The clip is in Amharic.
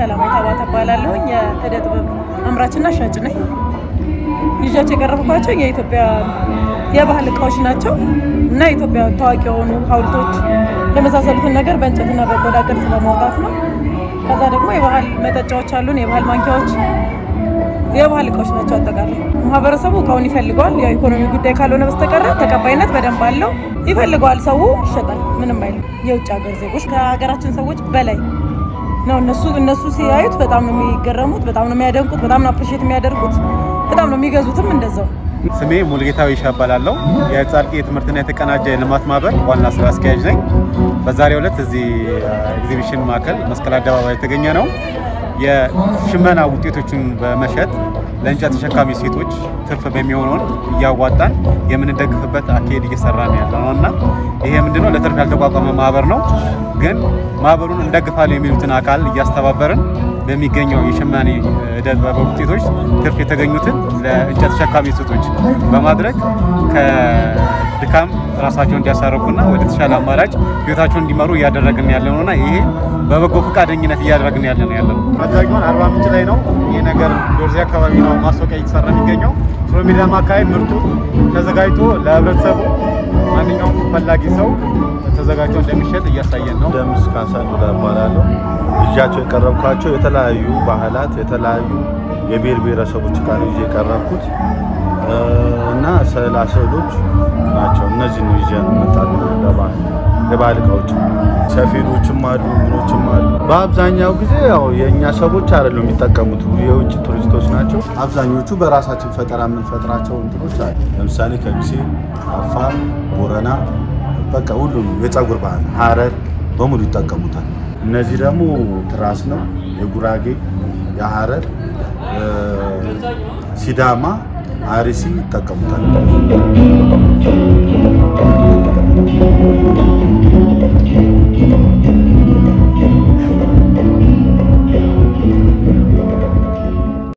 ሰላማዊት አባተ እባላለሁ። የእደ ጥበብ አምራችና ሻጭ ነኝ። ይዣቸው የቀረብኳቸው የኢትዮጵያ የባህል እቃዎች ናቸው እና የኢትዮጵያ ታዋቂ የሆኑ ሐውልቶች የመሳሰሉትን ነገር በእንጨትና በቆዳ ቅርጽ በማውጣት ነው። ከዛ ደግሞ የባህል መጠጫዎች አሉን፣ የባህል ማንኪያዎች፣ የባህል እቃዎች ናቸው። አጠቃላይ ማህበረሰቡ እቃውን ይፈልገዋል። ያው ኢኮኖሚ ጉዳይ ካልሆነ በስተቀረ ተቀባይነት በደንብ አለው። ይፈልገዋል፣ ሰው ይሸጣል፣ ምንም አይልም። የውጭ ሀገር ዜጎች ከሀገራችን ሰዎች በላይ ነው። እነሱ እነሱ ሲያዩት በጣም ነው የሚገረሙት፣ በጣም ነው የሚያደንቁት፣ በጣም ነው አፕሪሼት የሚያደርጉት፣ በጣም ነው የሚገዙትም እንደዛው። ስሜ ሙልጌታ ይሻ እባላለሁ። የጻድቂ የትምህርትና የተቀናጀ የልማት ማህበር ዋና ስራ አስኪያጅ ነኝ። በዛሬው ዕለት እዚህ ኤግዚቢሽን ማዕከል መስቀል አደባባይ የተገኘ ነው። የሽመና ውጤቶችን በመሸጥ ለእንጨት ተሸካሚ ሴቶች ትርፍ በሚሆነውን እያዋጣን የምንደግፍበት አካሄድ እየሰራን ያለ ነው እና ይሄ ምንድነው ለትርፍ ያልተቋቋመ ማህበር ነው። ግን ማህበሩን እንደግፋለን የሚሉትን አካል እያስተባበርን በሚገኘው የሸማኔ እደ ጥበብ ውጤቶች ትርፍ የተገኙትን ለእንጨት ተሸካሚ ሴቶች በማድረግ ከድካም ራሳቸውን እንዲያሳርፉና ወደ ተሻለ አማራጭ ህይወታቸውን እንዲመሩ እያደረግን ያለ ነውና ይሄ በበጎ ፈቃደኝነት እያደረግን ያለ ነው ያለ ነው። መድረጊያውን አርባ ምንጭ ላይ ነው። ይህ ነገር ዶርዜ አካባቢ ነው ማስታወቂያ እየተሰራ የሚገኘው። ፕሮሚዳም አካባቢ ምርቱ ተዘጋጅቶ ለህብረተሰቡ ማንኛውም ፈላጊ ሰው ተዘጋጅቶ እንደሚሸጥ እያሳየን ነው። ደምስ ካሳ ዱላ እባላለሁ። ይዣቸው የቀረብኳቸው የተለያዩ ባህላት የተለያዩ የብሔር ብሔረሰቦች ጋር ነው ይዤ የቀረብኩት እና ስዕላ ስዕሎች ናቸው። እነዚህ ነው ይዤ ነው መጣሉ ለባህል የባህል እቃዎች ሰፌዶችም አሉ ምኖችም አሉ። በአብዛኛው ጊዜ ያው የእኛ ሰዎች አይደሉም የሚጠቀሙት የውጭ ቱሪስቶች ናቸው። አብዛኞቹ በራሳችን ፈጠራ የምንፈጥራቸው እንትኖች አሉ። ለምሳሌ ከሚሴ፣ አፋር፣ ቦረና በቃ ሁሉም የፀጉር ባህል ሀረር በሙሉ ይጠቀሙታል። እነዚህ ደግሞ ትራስ ነው። የጉራጌ የሀረር ሲዳማ፣ አርሲ ይጠቀሙታል።